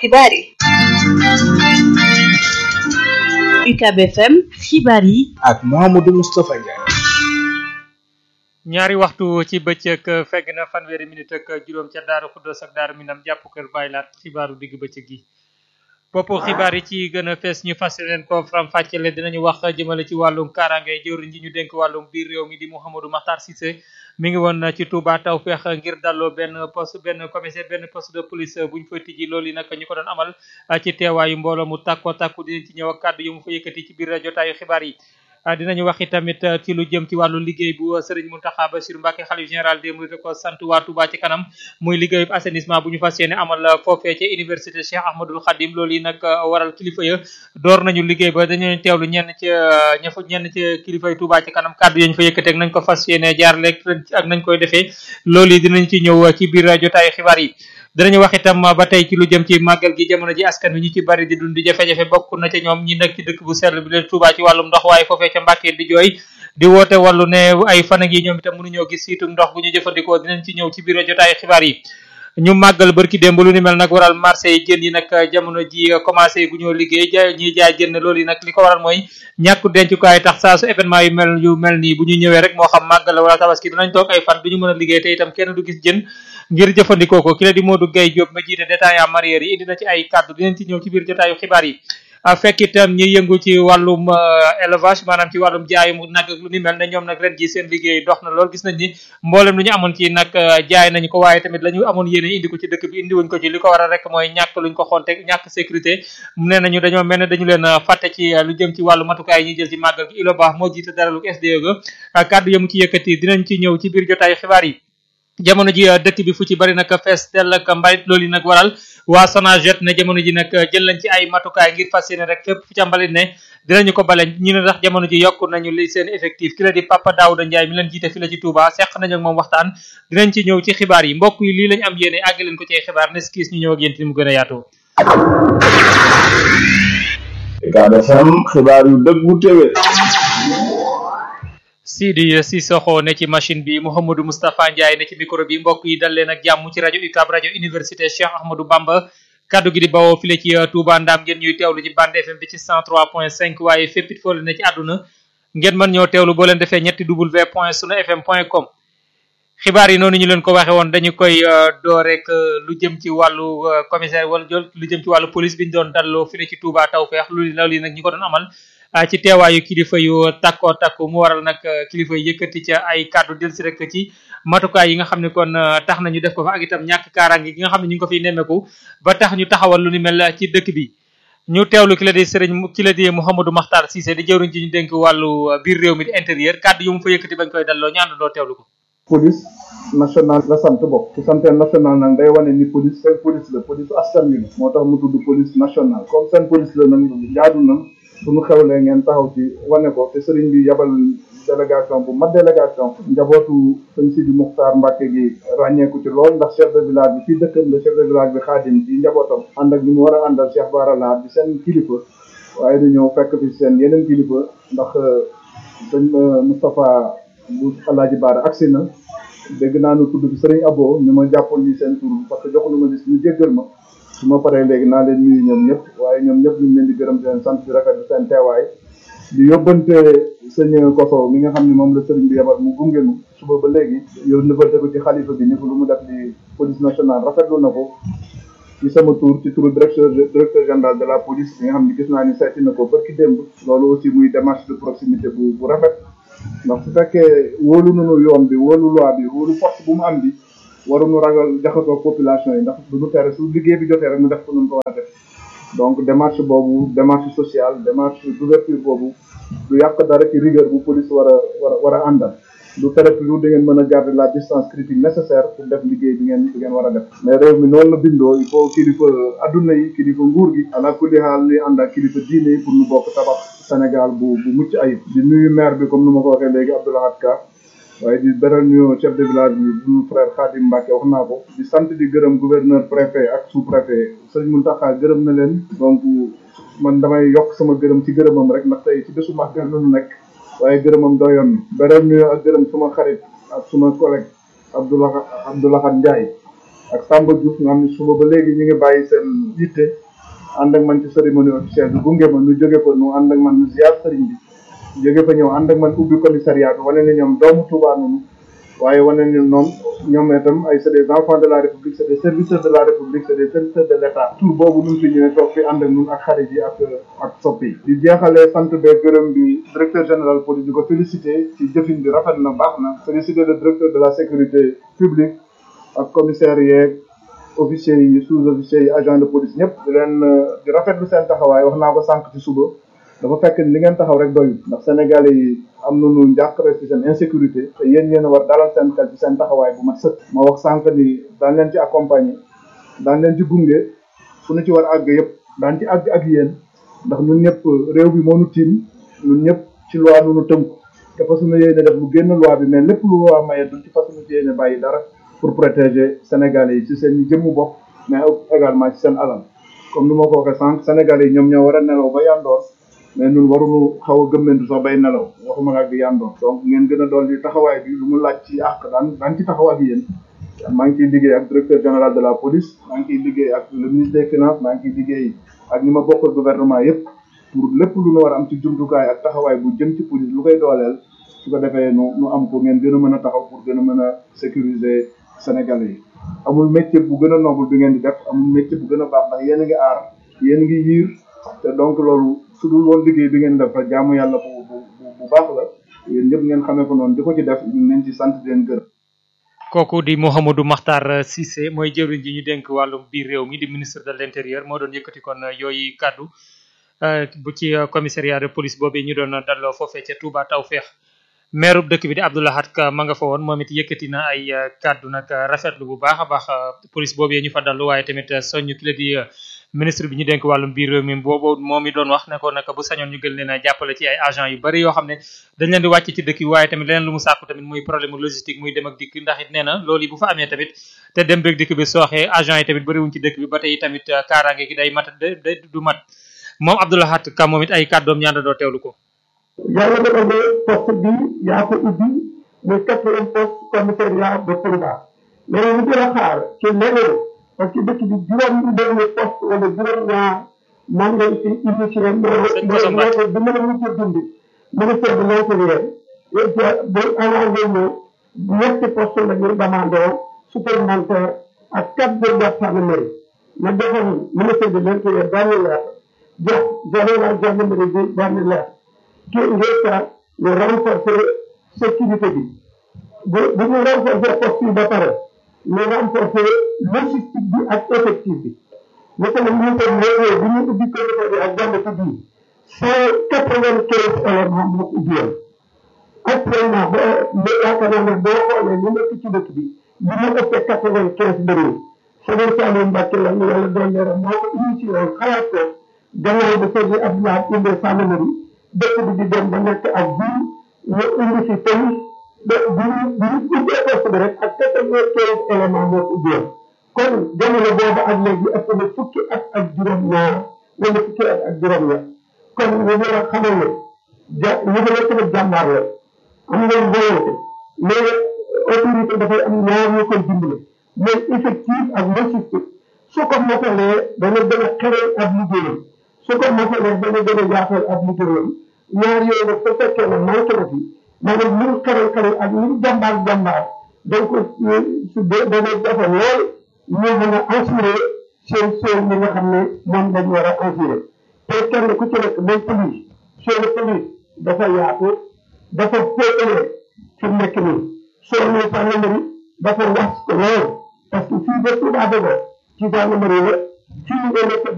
xibaar yi UCAB FM xibaar yi ak Mouhamadou Moustapha Ndiaye. ñaari waxtu ci bëccëg fegg na fanweeri minute ak juróom ca Daaru Xuddoos ak Daaru Minam jàpp kër Baylaat xibaaru digg bëccëg gi bopp xibaar yi ci gën a fees ñu fas leen ko faram fàccele dinañu wax jëmale ci wàllum kaaraange jëwriñ ji ñu dénk wàllum biir réew mi di Mouhamadou Makhtar Cissé mi ngi woon ci Touba Tawfeex ngir dalloo benn poste benn commissaire benn poste de police bu ñu fa tijji loolu yi nag ñu ko doon amal ci teewaayu mbooloo mu tàkko tàkku dinañ ci ñëw ak kàddu yu mu fa yëkkati ci biir jotaayu xibaar yi dinañu wax tamit ci lu jëm ci wàllu liggéey bu Serigne Mountakha Bassirou Mbacké xalif général des mourides ko sant waa Touba ci kanam muy liggéeyub assainissement bu ñu fas yéene amal foofee ci université Cheikh Ahmadoul Khadim loolu yi nag waral kilifa ya door nañu liggéey ba dañu teewlu ñenn ci ña fa ñenn ci kilifa yi Touba ci kanam kàddu yañ fa yëkkateeg nañ ko fas yéene jaarale ak nañ koy defee loolu yi dinañ ci ñëw ci biir jotaayu xibaar yi dinañu wax itam ba tey ci lu jëm ci màggal gi jamono ji askan wi ñu ci bari di dund di jafe-jafe bokk na ca ñoom ñi nekk ci dëkk bu sell bi leen Touba ci wàllum ndox waaye foofee ca Mbàkke di jooy di woote wàllu ne ay fan ak yi ñoom itam mënuñoo gis siitu ndox bu ñu jëfandikoo dinañ ci ñëw ci biir jotaayu xibaar yi ñu màggal barki démb lu ni mel nag waral marché yi jën yi nag jamono ji commencé gu ñoo liggéey jaay ñiy jaay jën loolu yi nag li ko waral mooy ñàkku dencukaay tax saa su événement yu mel yu mel nii bu ñu ñëwee rek moo xam màggal wala tabaski dinañ toog ay fan du ñu mën a liggéey te itam kenn du gis jën ngir jëfandikoo ko ki la di Modou Gueye Diop ma jiite détaillant mareyeur yi indi na ci ay kàddu dinañ ci ñëw ci biir jotaayu xibaar yi fekk itam ñi yëngu ci wàllum élevage maanaam ci wàllum jaayum nag lu ni mel ne ñoom nag ren ji seen liggéey dox na lool gis nañ ni mboolem lu ñu amoon ci nag jaay nañu ko waaye tamit la ñu amoon yéene indi ko ci dëkk bi indi wuñ ko ci li ko waral rek mooy ñàkk luñ ko xonte ñàkk sécurité nee nañu dañoo mel ne dañu leen fàtte ci lu jëm ci wàllu matukaay yi ñuy jël ci màggal gi ilo baax moo jiite dara lu SDE ga kàddu yamu ci yëkkati dinañ ci ñëw ci biir jotaayu xibaar yi jamono ji dëkk bi fu ci bari nag fees dell ak mbalit loolu yi nag waral waa Sonaget ne jamono ji nag jël nañ ci ay matukaay ngir fas yéene rek fépp fu ca mbalit ne dinañu ko bale ñu ne tax jamono ji yokk nañu li seen effectif ki la di Papa Daouda Ndiaye mi leen jiite fi la ci Touba seq nañu ak moom waxtaan dinañ ci ñëw ci xibaar yi mbokk yi lii lañ am yéene àgg leen ko ci ay xibaar ne skis ñu ñëw ak yéen ci mu gën a yaatoo Ucab FM xibaar yu dëggu téwé Sidi Sissoko ne ci machine bi Mouhamadou Moustapha Ndiaye ne ci micro bi mbokk yi dal leen ak jàmm ci rajo UCAB rajo université Cheikh Ahmadou Bamba kaddu gi di bawoo file ci Touba Ndam ngeen ñuy teewlu ci bande FM bi ci 103.5 waaye fépp it foo leen ne ci àdduna ngeen mën ñoo teewlu boo leen defee ñetti w point sunu fm point com xibaar yi noonu ñu leen ko waxe woon dañu koy door rek lu jëm ci wàllu commissaire wala jël lu jëm ci wàllu police bi ñu doon dalloo file ci Touba Tawfeex lu loolu yi nag ñi ko doon amal ci teewaayu kilifa yu takkoo takku mu waral nag kilifa yi yëkkati ca ay kàddu del si rek ci matukaay yi nga xam ne kon tax na ñu def ko fa ak itam ñàkk kaaraange gi nga xam ne ñu ngi ko fiy nemmeeku ba tax ñu taxawal lu ni mel ci dëkk bi ñu teewlu ki la di sëriñ ki la di Mouhamadou Makhtar Cissé di jëwriñ ci ñu dénk wàllu biir réew mi di intérieur kàddu yu mu fa yëkkati bañ koy dalloo ñu àndandoo teewlu ko police nationale la sant bokk su santee nationale nag day wane ni police seen police la police askan wi la moo tax mu tudd police nationale comme seen police la nag jaadu na suñu xewlee ngeen taxaw ci wane ko te sëriñ bi yabal délégation bu mat délégation njabootu sëñ Sidi Muxtaar Mbàkke gi ràññeeku ci lool ndax chef de village bi fii dëkkam la chef de village bi xaadim di njabootam ànd ak ñu mu war a àndal Cheikh Bara Lahat di seen kilifa waaye du ñëw fekk fi seen yeneen kilifa ndax sëñ Moustapha bu Alaaji Baara agsi na dégg naa nu tudd bi sëriñ Abo ñu ma jàppoon ni seen tur parce que joxu nu ma gis ñu jéggal ma su ma paree léegi naa leen nuyu ñoom ñëpp waaye ñoom ñëpp ñu ngi leen di gërëm di leen sant di rafetlu seen teewaay di yóbbante sëñ Koso mi nga xam ne moom la sëriñ bi yebal mu gunge nu suba ba léegi yow nëbbante ko ci xalifa bi ni ko lu mu def di police nationale rafetlu na ko ci sama tour ci turu directeur directeur général de la police bi nga xam ne gis naa ni seeti na ko barki démb loolu aussi muy démarche de proximité bu bu rafet ndax su fekkee wóolu nunu yoon bi wóolu loi bi wóolu force bu mu am bi waruñu ragal jaxasoo population yi ndax du ñu tere su liggéey bi jotee rek ñu def ko nun ko war a def donc démarche boobu démarche sociale démarche d'ouverture boobu du yàq dara ci rigueur bu police war a war a war a àndal du tere toujours da ngeen mën a garder la distance critique nécessaire pour def liggéey bi ngeen bi ngeen war a def mais réew mi noonu la bindoo il faut kilifa adduna yi kilifa nguur gi ala kulli xaal ni ànd ak kilifa diine yi pour ñu bokk tabax Sénégal bu bu mucc ayib di nuyu maire bi comme nu ma ko waxee léegi Abdoulahat Ka waaye di beral ñu chef de village bi suñu frère Khadim Mbacke wax naa ko di sant di gërëm gouverneur préfet ak sous préfet sëñ Mountakha gërëm na leen donc man damay yokk sama gërëm ci gërëmam rek ndax tey ci bésu màggal lu nekk waaye gërëmam doyoon beral ñu ak gërëm suma xarit ak suma collègue Abdoulaye Abdoulahat Ndiaye ak Samba Diouf nga xam ne suba ba léegi ñu ngi bàyyi seen yitte ànd ak man ci cérémonie officielle bi gunge ma nu jóge fa nu ànd ak man nu ziar sëriñ bi jóge fa ñëw ànd ak man ubbi commissariat bi wane ne ñoom doomu Touba noonu waaye wane ne noonu ñoom itam ay c'est des enfants de la république c'est des serviteurs de la république c'est des serviteurs de l'état tur boobu nu mu fi ñëwee toog fi ànd ak ñun ak xarit yi ak ak soppi yi di jeexalee sant bee gërëm bi directeur général police di ko félicité ci jëfin bi rafet na baax na félicité le directeur de la sécurité publique ak commissaire yeeg officiers yi sous-officiers yi agent de police ñëpp di leen di rafetlu seen taxawaay wax naa ko sànq ci suba dafa fekk li ngeen taxaw rek doyul ndax sénégalais yi am nañu njàqare ci seen insécurité te yéen yéen a war dalal seen xel ci seen taxawaay bu mat sëkk ma wax sànq ni daan leen ci accompagner daan leen ci gunge fu nu ci war àgg yëpp daan ci àgg ak yéen ndax ñun ñëpp réew bi moo nu tiim ñun ñëpp ci loi nu nu tënku te fas nu yéene def lu génn loi bi mais lépp lu loi maye duñ ci fas nu yéene bàyyi dara pour protéger sénégalais yi ci seen jëmmu bopp mais également ci seen alal comme ni ma ko waxee sànq sénégalais yi ñoom ñoo war a nelaw ba yandoor mais ñun waruñu xaw a gëmmentu sax bay nelaw waxuma la ak di yandoor donc ngeen gën a doon di taxawaay bi lu mu laaj ci àq daan daan ci taxaw ak yéen maa ngi ciy liggéey ak directeur général de la police maa ngi ciy liggéey ak le ministre des finances maa ngi ciy liggéey ak ñi ma bokkal gouvernement yépp pour lépp lu nu war a am ci jumtukaay ak taxawaay bu jëm ci police lu koy dooleel su ko defee nu nu am ko ngeen gën a mën a taxaw pour gën a mën a sécuriser sénégalais yi amul métier bu gën a noble bi ngeen di def amul métier bu gën a baax ndax yéen a ngi aar yéen a ngi yiir te donc loolu su dul woon liggéey bi ngeen def rek jaamu yàlla bu bu bu baax la yéen ñëpp ngeen xamee ko noonu di ko ci def ñu leen ci sant di leen gërëm. kooku di Mouhamadou Makhtar Cissé mooy jëwriñ ji ñu dénk wàllum biir réew mi di ministre de l'intérieur moo doon yëkkati kon yooyu kàddu bu ci commissariat de police boobu ñu doon dalloo foofee ca Touba Tawfeex maire dëkk bi di Abdoulahat Ka ma nga fa woon moom it yëkkati na ay kàddu nag rafetlu bu baax a baax police boobu ñu fa dallu waaye tamit soññ ki la di ministre bi ñu dénk wàllum biir réew mi boobu moom mi doon wax ne ko nag bu sañoon ñu gën leen a jàppale ci ay agents yu bari yoo xam ne dañ leen di wàcc ci dëkk yi waaye tamit leneen lu mu sàkku tamit muy problème logistique muy dem ak dikk ndax it nee na loolu yi bu fa amee tamit te dem beeg dikk bi sooxee agents yi tamit bariwuñ ci dëkk bi ba tey tamit kaaraange gi day mat day du mat moom Abdoulahat Ka moom it ay kàddoom ñaanda doo teewlu ko yàlla dafa ne poste bi yaa ko ubbi muy quatrième poste commissariat de Touba mais ñu gën a xaar ci leneen parce que dëkk bi juróom benn poste wala juróom ñaar man ngay fi initié moo moo ko bi mën a mujj dund ministère de l'intérieur ba arrangé ñu ñetti poste la ñu demandé supplémentaire ak quatre de gendarmerie ma defoon ministère de l'intérieur benn leer jox général gendarmerie bi benn leer qui ngir ñu renforcer sécurité bi bu bu ñu renforcer poste yi ba pare ñu renforcer logistique bi ak effectif bi monsieur le ministre ñëwee bi ñu ubbi comité bi ak jàmbatu bi cent quatre-vingt-quinze éléments moo ko ubbiwoon actuellement ba yaakaar naa ne boo xoolee ñu nekk ci dëkk bi bi ñu ëppee quatre-vingt-quinze bëriwul Sëriñ Saliou Mbacke la ñu yàlla doon leeram moo ko initié woon xalaat ko gannaaw ba sëriñ Abdoulaye indee gendarmerie dëkk bi di dem ba nekk ak biir ñu indi si police ba bi ñu bi ñu ubbee poste bi rek ak quatre-vingt-quinze éléments moo ko ubbiwoon kon jamono boobu ak léegi ëpp na fukki at ak juróom-ñaar wala fukki at ak juróom-ñaar kon ñu war a xamal ne ja ñu ngi nekk nag jàmbaar la am ngeen volonté mais autorité dafay am ñaar ñu koy dimbale mooy effectif ak logistique su ko motalee dana gën a xeral ab liggéeyam su ko motalee dana gën a yaatal ab liggéeyam ñaar yooyu nag su fekkee ne manqué na fi maanaam lu mu xeral xeral ak lu mu jàmbaar jàmbaar donc su dee dana jafe lool ñu mën a assurer seen seen li nga xam ne moom lañ war a assurer te kenn ku ci nekk mooy police seen police dafa yaatu dafa féetale fi mu nekk nii soo nee gendarmerie dafa was ko lool parce que fii ba Touba Bogo ci gendarmerie la fii nga nekk